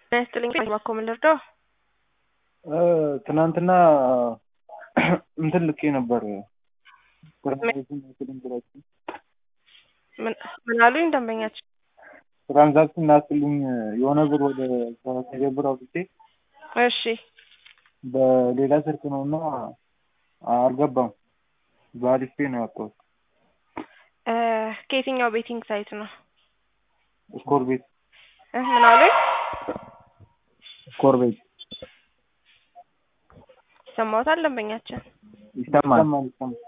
ጤና ይስጥልኝ እባክዎ ምን ልርዳው? ትናንትና እንትን ልኬ ነበር ምን ምን አሉኝ ደንበኛችን? ትራንዛክሽን ላክልኝ የሆነ ብር ወደ ከቴሌብር አውጥቼ እሺ በሌላ ስልክ ነው እና አልገባም። በአሪፍ ፔ ነው ያወጣሁት። እ ከየትኛው ቤቲንግ ሳይት ነው? ስኮር ቤት እ ምን አሉኝ? ስኮር ቤት ይሰማዎታል ደንበኛችን? ይሰማል።